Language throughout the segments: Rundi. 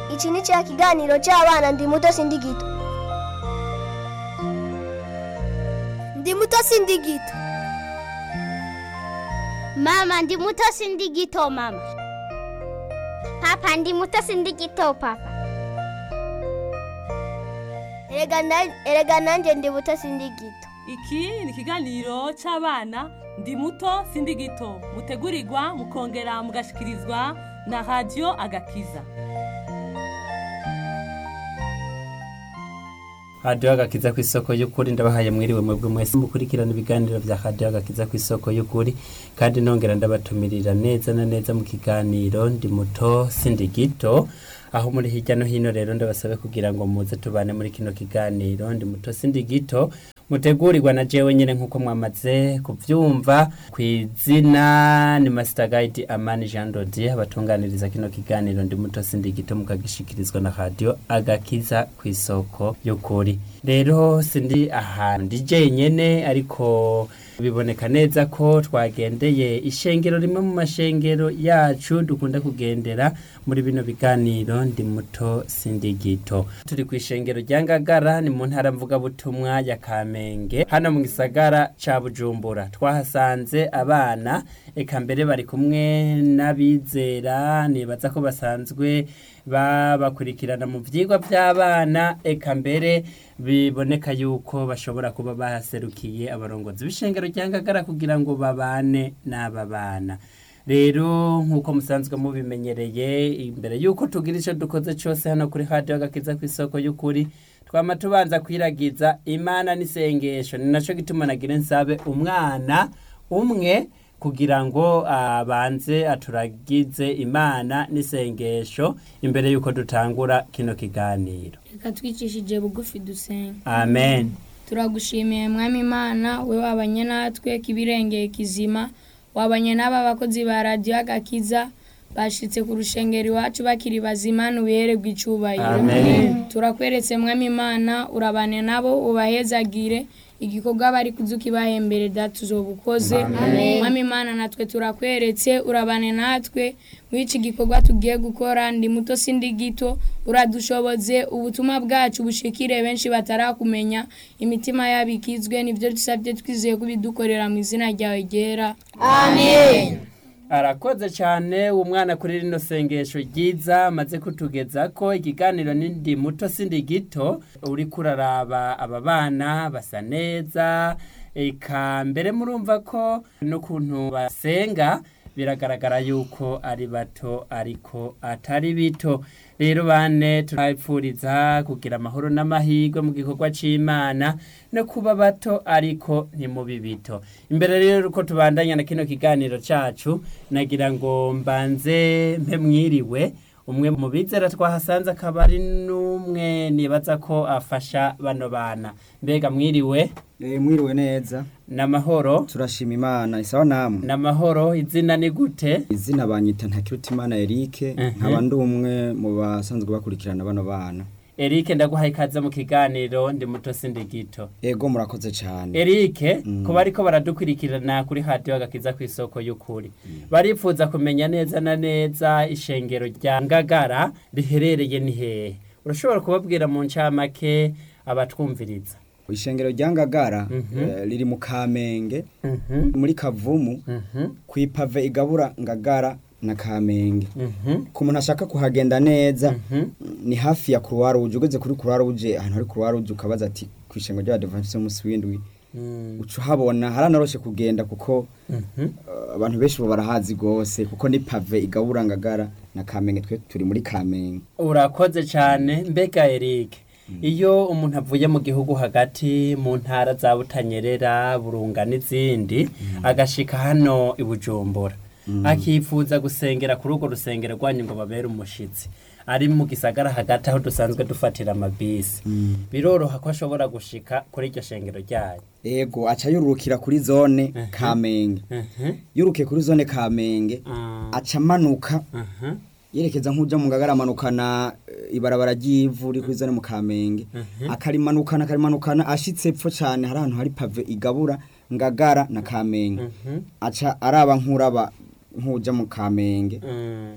iki ni cya kiganiro cy'abana ndi muto sindi gito ndi muto sindi gito Mama ndi muto sindi gito mama. Papa ndi muto sindi gito papa. erega na- erega nanjye ndi muto sindi gito iki ni ikiganiro cy'abana ndi muto sindi gito mutegurirwa mukongera mugashikirizwa na radiyo agakiza radiyo agakiza ku isoko y'ukuri ndabahaye mwiriwe mwebwe mwese mukurikirana ibiganiro bya radiyo agakiza ku isoko y'ukuri kandi nongera ndabatumirira neza na neza mu kiganiro ndi muto sindi gito aho muri hirya no hino rero ndabasabe kugira ngo muze tubane muri kino kiganiro ndi muto sindi gito mutegurirwa na jewe nyine nk'uko mwamaze kubyumva ku izina ni master guide amani jean dodier abatunganiriza kino kiganiro ndi muto sindi gito mukagishikirizwa na radio agakiza ku isoko y'ukuri rero sindi ahantu ndi jenyene ariko biboneka neza ko twagendeye ishengero rimwe mu mashengero yacu dukunda kugendera muri bino biganiro ndi muto sindi gito turi ku ishengero rya ngagara ni mu ntara mvugabutumwa ya kamenge hano mu gisagara ca bujumbura twahasanze abana eka mbere bari kumwe n'abizera nibaza ko basanzwe babakurikirana mu vyigwa vy'abana eka mbere biboneka yuko bashobora kuba bahaserukiye abarongozi b'ishengero rya ngagara kugira ngo babane n'aba bana rero nk'uko musanzwe mubimenyereye imbere y'uko tugira icyo dukoze cyose hano kuri radiyo agakiza ku isoko y'ukuri twama tubanza kwiragiza imana n'isengesho ni nacyo gituma nagira nsabe umwana umwe kugira ngo abanze aturagize imana n'isengesho imbere y'uko dutangura kino kiganiro reka twicishije bugufi dusenga amen turagushimiye mwami imana we wabanye natwe kibirengeye kizima wabanye n'aba bakozi ba radiyo agakiza bashitse ku rushengero iwacu bakiri bazima nubihererwa icubahiro Amen. turakweretse mwami imana urabane nabo ubahezagire igikorwa bari kuzukibahembere data uzoba ukoze mwami imana natwe turakweretse urabane natwe muri iki gikorwa tugiye gukora ndi muto sindi gito uradushoboze ubutumwa bwacu bushikire benshi batarakumenya imitima yabo ikizwe nibyo dusabye twizeye kubidukorera mu izina ryawe ryera arakoze cyane uwo mwana kuri rino sengesho ryiza amaze kutugeza ko ikiganiro n'indi muto sindi gito uri kuraraba aba bana basa neza eka mbere murumva ko n'ukuntu basenga biragaragara yuko ari bato ariko atari bito rero bane turabipfuriza kugira amahoro n'amahirwe mu gikorwa cy'imana no kuba bato ariko ntimubi bito imbere rero uko tubandanya na kino kiganiro cyacu nagira ngo mbanze mpe mwiriwe umwe mu bizera twahasanze akaba ari n'umwe nibaza ko afasha bano bana mbega mwiriwe Eh, mwiriwe neza n'amahoro turashima imana isawa namwe n'amahoro izina ni gute izina banyita ntakirutimana erike Mhm. nkaba ndi umwe mu basanzwe bakurikirana bano bana Eric ndaguhaye ikaze mu kiganiro ndi muto sindi gito ego murakoze cyane Eric Mm. kuba ariko baradukurikirana kuri radio agakiza ku isoko y'ukuri barifuza kumenya neza na neza ishengero rya Ngagara riherereye ni hehe urashobora kubabwira mu ncamake abatwumviriza ishengero rya ngagara Mhm. eh, riri mu kamenge Mhm, muri kavumu mhm, ku ipave igabura ngagara na kamenge mhm, ku muntu ashaka kuhagenda neza mhm. ni hafi ya croix rouge ugeze kuri croix rouge ahantu hari croix rouge ukabaza ati ku ishengero ry'abadventiste umunsi w'indwi Mm, uca uhabona haranaroshe kugenda kuko mhm. Uh, abantu benshi ubu barahazi rwose kuko ni pave igabura ngagara na kamenge twe turi muri kamenge urakoze cyane mbega Eric iyo umuntu avuye mu gihugu hagati mu ntara za butanyerera burunga n'izindi agashika hano i bujumbura akifuza gusengera kuri urwo rusengero rwanyu ngo babere umushitsi ari mu gisagara hagati aho dusanzwe dufatira amabisi biroroha ko ashobora gushika kuri iryo shengero ryayo ego aca yurukira kuri zone kamenge Mhm, yurukiye kuri zone kamenge ah, aca amanuka mhm, yerekeza nk'uja mu ngagara amanukana eh, ibarabara ry'ivu riri kuri zone mu kamenge Mhm. akarimanukana akarimanukana ashitse epfo cane hari ahantu hari pave igabura ngagara na kamenge mhm, aca araba nk'uraba nk'uja mu kamenge mm,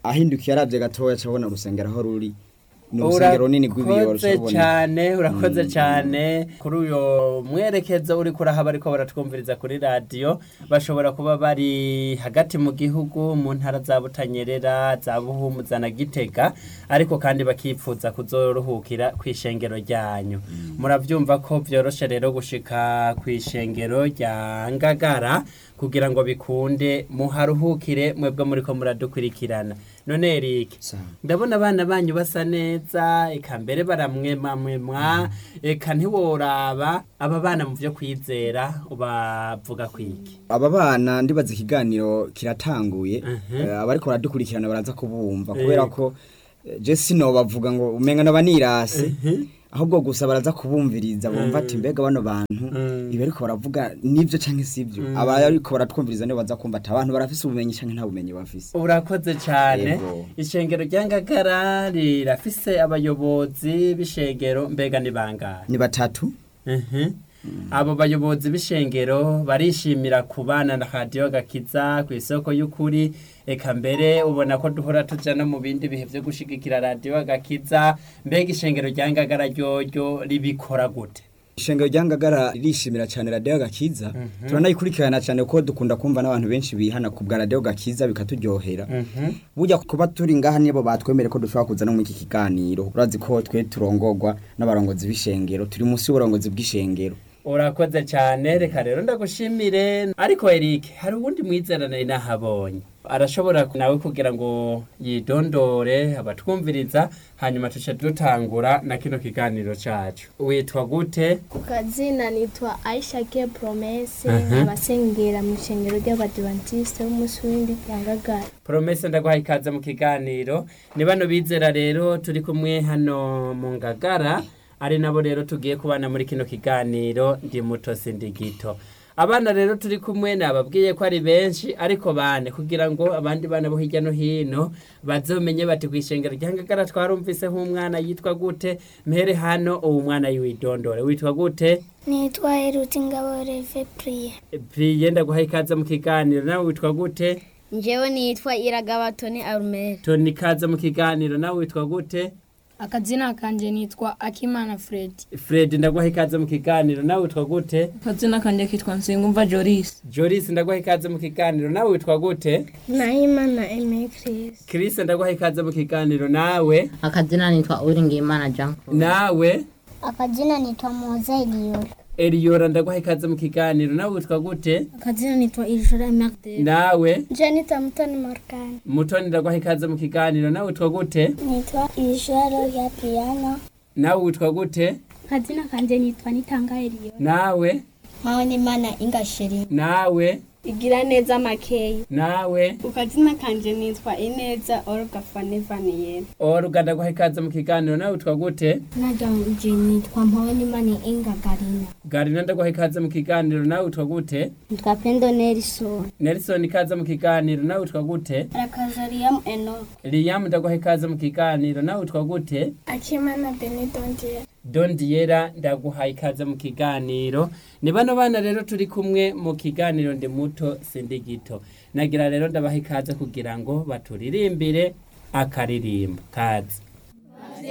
ahindukiye aravye gatoya cabona urusengero aho ruri ni urusengero runini rw'ibiyoro urakoze cabona cyane urakoze cyane kuri uyo mwerekezo uri kurahaba ariko baratwumviriza kuri radiyo bashobora kuba bari hagati mu gihugu mu ntara za butanyerera za buhumuza na gitega ariko kandi bakipfuza kuzoruhukira ku ishengero ryanyu murabyumva ko byoroshe rero gushika ku ishengero rya ngagara kugira ngo bikunde muharuhukire mwebwe muri ko muradukurikirana none erike Sawa. ndabona abana banyu basa neza eka mbere baramwemamwemwa eka ntiworaba aba bana mu byo kwizera ubavuga kwiki aba bana ndibaza ikiganiro kiratanguye Mhm. eh, abariko baradukurikirana baraza kubumva Eh. kubera ko eh, je sino bavuga ngo umenga n'abanirase ahubwo gusa baraza kubumviriza bumva ati mbega bano bantu Mm. ibi ariko baravuga nivyo canke sivyo aba ariko baratwumviriza nibo baza kumva ati abantu barafise ubumenyi canke nta bumenyi bafise urakoze cyane Yego. ishengero rya ngagara rirafise abayobozi b'ishengero mbega ni bangahe ni batatu Mhm. abo bayobozi b'ishengero barishimira kubana na radiyo gakiza ku isoko y'ukuri eka mbere ubona ko duhora tuja no mu bindi bihe byo gushigikira radiyo gakiza mbega ishengero rya ngagara ryoryo ribikora gute ishengero rya ngagara ririshimira cyane radiyo gakiza turanayikurikirana cyane kuko dukunda kumva n'abantu benshi bihana ku bwa radiyo gakiza bikaturyohera Mhm. burya kuba turi ngaha nibo batwemere ko dushobora kuza no muri iki kiganiro urazi ko twe turongorwa n'abarongozi b'ishengero turi munsi y'uburongozi bw'ishengero urakoze cyane reka rero ndagushimire ariko Eric hari uwundi mwizerane nahabonye arashobora nawe kugira ngo yidondore abatwumviriza hanyuma tuce dutangura na kino kiganiro cacu witwa gute ku kazina nitwa aisha ke promese Mhm. abasengera mu ishengero ry'abadivantisite b'umunsi w'indi rya ngagara promese ndaguha ikaze mu kiganiro ni bano bizera rero turi kumwe hano mu ngagara ari nabo rero tugiye kubana muri kino kiganiro ndi muto sindi gito abana rero turi kumwe nababwiye ko ari benshi ariko bane kugira ngo abandi bana bo hirya no hino bazomenye bati ku ishengero rya ngagara twarumvise nk'umwana yitwa gute mpere hano uwo mwana yiwidondore witwa gute nitwa Eruti Ngabo Reve Priye priye ndaguha ikaze mu kiganiro nawe witwa gute njyewe nitwa Iragabatoni Arumeri toni ikaze mu kiganiro nawe witwa gute akazina kanje nitwa akimana fred Fred ndaguha ikaze mu kiganiro nawe witwa gute kazina kanje kitwa nsengumva joris Joris ndaguha ikaze mu kiganiro nawe witwa gute nahimana eme kirisi Chris ndaguha ikaze mu kiganiro nawe akazina nitwa uwiringiyimana jean claude nawe akazina nitwa Moza Eliyori Eliora ndaguha ikaze mu kiganiro nawe witwa gute akazina nitwa ijora magdalene nawe janita mutoni markani Mutoni ndaguha ikaze mu kiganiro nawe witwa gute nitwa Ijoro ya Piano nawe witwa gute akazina kanje nitwa nitanga eliyo nawe Mpawonimana Ingashiri nawe igira neza makeyi nawe ukazina kanje nitwa ineza olga fanivaniyeri Oruga ndaguha ikaze mu kiganiro nawe witwa gute najanje nitwa mpawonimana ingagarina Garina ndaguha ikaze mu kiganiro nawe witwa gute nitwa Pendo Nelson Nelson ikaze mu kiganiro nawe witwa gute rakazariyamu enoke Liam ndaguha ikaze mu kiganiro nawe witwa gute akimana benedondiye Don Diera ndaguha ikaze mu kiganiro ni bano bana rero turi kumwe mu kiganiro ndi muto sindi gito nagira rero ndabaha ikaze kugira ngo baturirimbire akaririmbo kazi